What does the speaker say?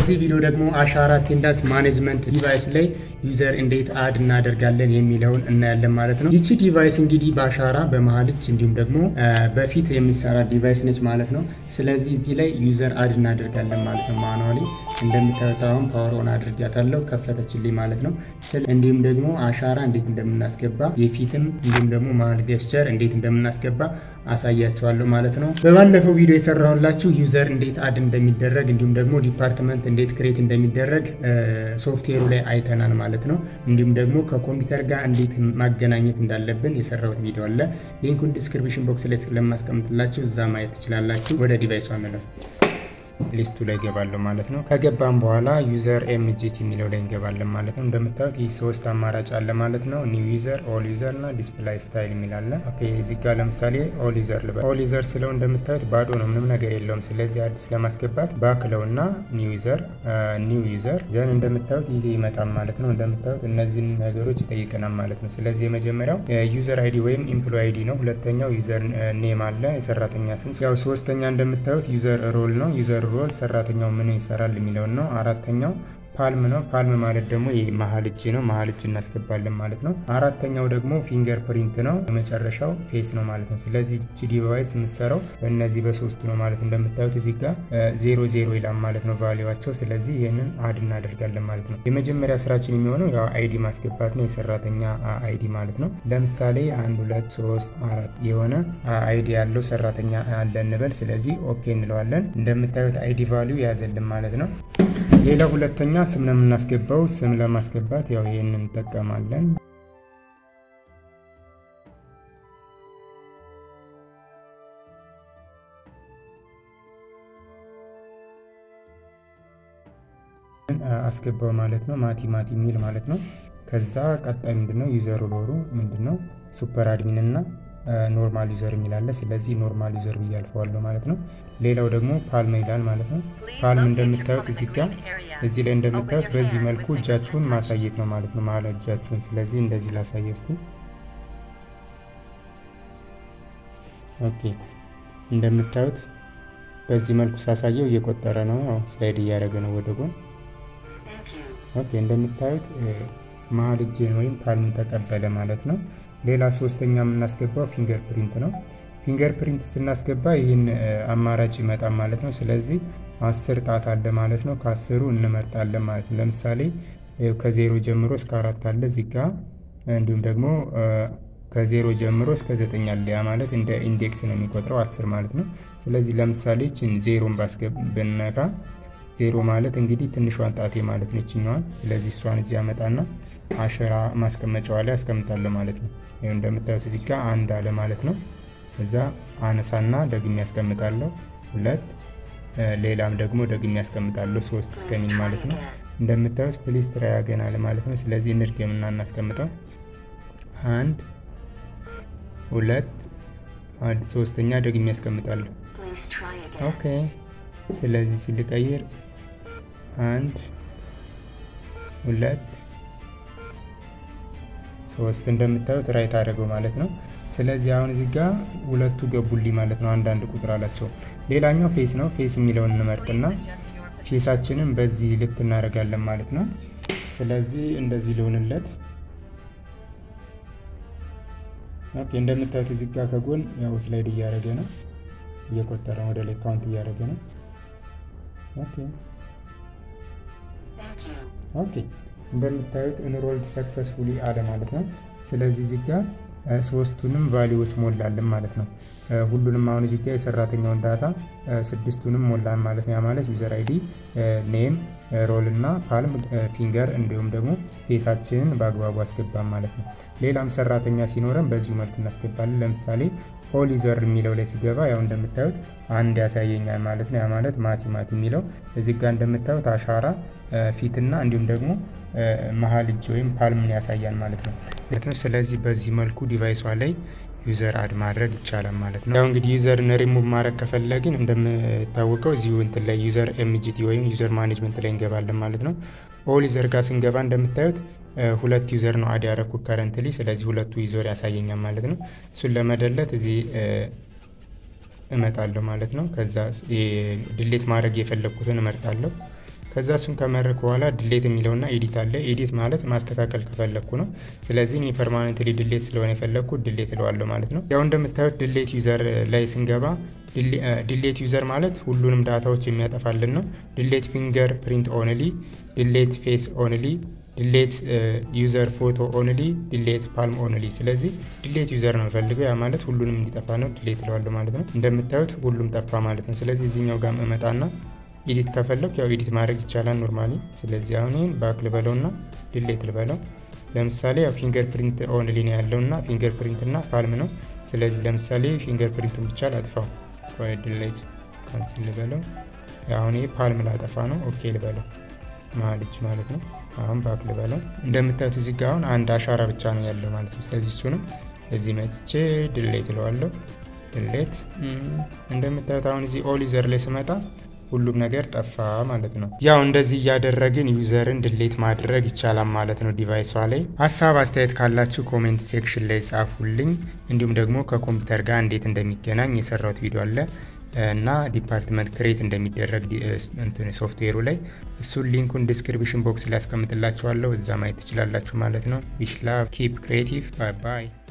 በዚህ ቪዲዮ ደግሞ አሻራ አቴንዳንስ ማኔጅመንት ዲቫይስ ላይ ዩዘር እንዴት አድ እናደርጋለን የሚለውን እናያለን ማለት ነው። ይቺ ዲቫይስ እንግዲህ በአሻራ በመሀል እጅ እንዲሁም ደግሞ በፊት የሚሰራ ዲቫይስ ነች ማለት ነው። ስለዚህ እዚህ ላይ ዩዘር አድ እናደርጋለን ማለት ነው። ማኑዋሊ እንደምታዩት አሁን ፓወር ኦን አድርጊያታለሁ ከፈተችልኝ ማለት ነው። እንዲሁም ደግሞ አሻራ እንዴት እንደምናስገባ የፊትም እንዲሁም ደግሞ መሀል ገስቸር እንዴት እንደምናስገባ አሳያቸዋለሁ ማለት ነው። በባለፈው ቪዲዮ የሰራሁላችሁ ዩዘር እንዴት አድ እንደሚደረግ እንዲሁም ደግሞ ዲፓርትመንት እንዴት ክሬት እንደሚደረግ ሶፍትዌሩ ላይ አይተናል ማለት ነው። እንዲሁም ደግሞ ከኮምፒውተር ጋር እንዴት ማገናኘት እንዳለብን የሰራሁት ቪዲዮ አለ። ሊንኩን ዲስክሪፕሽን ቦክስ ላይ ስለማስቀምጥላችሁ እዛ ማየት ትችላላችሁ። ወደ ዲቫይሱ አንለው ሊስቱ ላይ ገባለሁ ማለት ነው። ከገባም በኋላ ዩዘር ኤምጂቲ የሚለው ላይ እንገባለን ማለት ነው። እንደምታዩት ይህ ሶስት አማራጭ አለ ማለት ነው። ኒው ዩዘር፣ ኦል ዩዘር እና ዲስፕላይ ስታይል የሚል አለ። ኦኬ እዚህ ጋር ለምሳሌ ኦል ዩዘር ልበል። ኦል ዩዘር ስለው እንደምታዩት ባዶ ነው፣ ምንም ነገር የለውም። ስለዚህ አዲስ ለማስገባት ባክለው እና ኒው ዩዘር ኒው ዩዘር ዘን እንደምታዩት ይህ ይመጣል ማለት ነው። እንደምታዩት እነዚህን ነገሮች ይጠይቀናል ማለት ነው። ስለዚህ የመጀመሪያው ዩዘር አይዲ ወይም ኢምፕሎይ አይዲ ነው። ሁለተኛው ዩዘር ኔም አለ፣ የሰራተኛ ስም። ያው ሶስተኛ እንደምታዩት ዩዘር ሮል ነው። ዩዘር ሮል ሰራተኛው ምን ይሰራል የሚለውን ነው። አራተኛው ፓልም ነው። ፓልም ማለት ደግሞ ይህ መሀል እጅ ነው። መሀል እጅ እናስገባለን ማለት ነው። አራተኛው ደግሞ ፊንገር ፕሪንት ነው። የመጨረሻው ፌስ ነው ማለት ነው። ስለዚህ እጅ ዲቫይስ የምትሰራው በእነዚህ በሶስቱ ነው ማለት እንደምታዩት እዚህ ጋር ዜሮ ዜሮ ይላል ማለት ነው ቫሊዋቸው። ስለዚህ ይህንን አድ እናደርጋለን ማለት ነው። የመጀመሪያ ስራችን የሚሆነው ያው አይዲ ማስገባት ነው። የሰራተኛ አይዲ ማለት ነው። ለምሳሌ አንድ ሁለት ሶስት አራት የሆነ አይዲ ያለው ሰራተኛ አለ እንበል። ስለዚህ ኦኬ እንለዋለን። እንደምታዩት አይዲ ቫሊዩ ያዘልን ማለት ነው። ሌላ ሁለተኛ ስም ነው የምናስገባው። ስም ለማስገባት ያው ይህንን እንጠቀማለን። አስገባው ማለት ነው። ማቲ ማቲ የሚል ማለት ነው። ከዛ ቀጣይ ምንድነው ዩዘር ሮሩ ምንድነው ሱፐር አድሚን እና ኖርማል ዩዘር የሚላለ ስለዚህ ኖርማል ዩዘር ብዬ አልፈዋለሁ ማለት ነው። ሌላው ደግሞ ፓልም ይላል ማለት ነው። ፓልም እንደምታዩት እዚህ ጋር እዚህ ላይ እንደምታዩት በዚህ መልኩ እጃችሁን ማሳየት ነው ማለት ነው፣ መሀል እጃችሁን። ስለዚህ እንደዚህ ላሳየ ውስጥ ኦኬ። እንደምታዩት በዚህ መልኩ ሳሳየው እየቆጠረ ነው፣ ስላይድ እያደረገ ነው ወደ ጎን። ኦኬ እንደምታዩት መሀል እጄን ወይም ፓልም ተቀበለ ማለት ነው። ሌላ ሶስተኛ የምናስገባው ፊንገር ፕሪንት ነው። ፊንገር ፕሪንት ስናስገባ ይህን አማራጭ ይመጣል ማለት ነው። ስለዚህ አስር ጣት አለ ማለት ነው። ከአስሩ እንመርጣለን ማለት ነው። ለምሳሌ ከዜሮ ጀምሮ እስከ አራት አለ እዚህ ጋ እንዲሁም ደግሞ ከዜሮ ጀምሮ እስከ ዘጠኝ አለ። ያ ማለት እንደ ኢንዴክስ ነው የሚቆጥረው አስር ማለት ነው። ስለዚህ ለምሳሌ ችን ዜሮን ብነካ ዜሮ ማለት እንግዲህ ትንሿን ጣቴ ማለት ነው ይችኛዋን። ስለዚህ እሷን እዚህ ያመጣና አሸራ ማስቀመጫዋ ላይ አስቀምጣለሁ ማለት ነው። ይኸው እንደምታዩት እዚህ ጋር አንድ አለ ማለት ነው። እዛ አነሳና ደግሜ ያስቀምጣለሁ ሁለት፣ ሌላም ደግሞ ደግሜ ያስቀምጣለሁ ሶስት እስከሚል ማለት ነው። እንደምታዩት ፕሊስ ትራይ አገን አለ ማለት ነው። ስለዚህ እንድገምና እናስቀምጠው አንድ ሁለት ሶስተኛ ደግሜ ያስቀምጣለሁ። ኦኬ ስለዚህ ሲልቀይር አንድ ሁለት ሶስት እንደምታዩት ራይት አደረገው ማለት ነው። ስለዚህ አሁን እዚህ ጋር ሁለቱ ገቡልኝ ማለት ነው። አንዳንድ ቁጥር አላቸው። ሌላኛው ፌስ ነው። ፌስ የሚለውን እንመርጥና ፌሳችንን በዚህ ልክ እናደርጋለን ማለት ነው። ስለዚህ እንደዚህ ሊሆንለት ኦኬ። እንደምታዩት እዚህ ጋር ከጎን ያው ስላይድ እያደረገ ነው፣ እየቆጠረ ወደ ላይ ካውንት እያደረገ ነው። ኦኬ ኦኬ እንደምታዩት ኢንሮልድ ሰክሰስፉሊ አለ ማለት ነው። ስለዚህ እዚህ ጋር ሶስቱንም ቫሊዎች ሞላልን ማለት ነው። ሁሉንም አሁን እዚህ ጋር የሰራተኛውን ዳታ ስድስቱንም ሞላን ማለት ነው። ያ ማለት ዩዘር አይዲ፣ ኔም፣ ሮል እና ፓልም፣ ፊንገር እንዲሁም ደግሞ ፌሳችንን በአግባቡ አስገባን ማለት ነው። ሌላም ሰራተኛ ሲኖረን በዚሁ መልክ እናስገባለን። ለምሳሌ ኦል ዩዘር የሚለው ላይ ሲገባ ያው እንደምታዩት አንድ ያሳየኛል ማለት ነው። ያ ማለት ማቲ ማቲ የሚለው እዚህ ጋር እንደምታዩት አሻራ ፊትና እንዲሁም ደግሞ መሀል እጅ ወይም ፓልምን ያሳያል ማለት ነው። ስለዚህ በዚህ መልኩ ዲቫይሷ ላይ ዩዘር አድ ማድረግ ይቻላል ማለት ነው። ያው እንግዲህ ዩዘርን ሪሙቭ ማድረግ ከፈለግን እንደምታወቀው እዚሁ እንትን ላይ ዩዘር ኤምጂቲ ወይም ዩዘር ማኔጅመንት ላይ እንገባለን ማለት ነው። ኦል ዩዘር ጋር ስንገባ እንደምታዩት ሁለት ዩዘር ነው አድ ያደረኩት ከረንትሊ። ስለዚህ ሁለቱ ዩዘር ያሳየኛል ማለት ነው። እሱን ለመደለት እዚህ እመጣለሁ ማለት ነው። ከዛ ድሌት ማድረግ የፈለግኩትን እመርጣለሁ። ከዛ እሱን ከመረኩ በኋላ ድሌት የሚለውና ኤዲት አለ። ኤዲት ማለት ማስተካከል ከፈለግኩ ነው። ስለዚህ እኔ ፐርማነንትሊ ድሌት ስለሆነ የፈለግኩት ድሌት እለዋለሁ ማለት ነው። ያው እንደምታዩት ድሌት ዩዘር ላይ ስንገባ ድሌት ዩዘር ማለት ሁሉንም ዳታዎች የሚያጠፋልን ነው። ድሌት ፊንገር ፕሪንት ኦንሊ፣ ድሌት ፌስ ኦንሊ፣ ድሌት ዩዘር ፎቶ ኦንሊ፣ ድሌት ፓልም ኦንሊ። ስለዚህ ድሌት ዩዘር ነው የምፈልገው። ያ ማለት ሁሉንም እንዲጠፋ ነው። ድሌት እለዋለሁ ማለት ነው። እንደምታዩት ሁሉም ጠፋ ማለት ነው። ስለዚህ እዚህኛው ጋር እመጣና ኤዲት ከፈለኩ ያው ኤዲት ማድረግ ይቻላል ኖርማሊ። ስለዚህ አሁን ይህን ባክ ልበለውና ድሌት ልበለው። ለምሳሌ ያው ፊንገር ፕሪንት ኦንሊ ነው ያለውና ፊንገር ፕሪንት እና ፓልም ነው። ስለዚህ ለምሳሌ ፊንገር ፕሪንቱን ብቻ ላጥፋው ወይ ድሌት ካንስል ልበለው። አሁን ይሄ ፓልም ላጠፋ ነው። ኦኬ ልበለው መሀል እጅ ማለት ነው። አሁን ባክ ልበለው። እንደምታዩት እዚህ ጋር አሁን አንድ አሻራ ብቻ ነው ያለው ማለት ነው። ስለዚህ እሱንም እዚህ መጥቼ ድሌት እለዋለሁ። ድሌት እንደምታዩት አሁን እዚህ ኦል ዩዘር ላይ ስመጣ ሁሉም ነገር ጠፋ ማለት ነው። ያው እንደዚህ እያደረግን ዩዘርን ድሌት ማድረግ ይቻላል ማለት ነው ዲቫይሷ ላይ። ሀሳብ አስተያየት ካላችሁ ኮሜንት ሴክሽን ላይ ጻፉልኝ። እንዲሁም ደግሞ ከኮምፒውተር ጋር እንዴት እንደሚገናኝ የሰራሁት ቪዲዮ አለ እና ዲፓርትመንት ክሬት እንደሚደረግ ሶፍትዌሩ ላይ እሱን ሊንኩን ዲስክሪፕሽን ቦክስ ላይ ያስቀምጥላችኋለሁ። እዛ ማየት ትችላላችሁ ማለት ነው። ዊሽ ላቭ ኪፕ ክሬቲቭ ባይ ባይ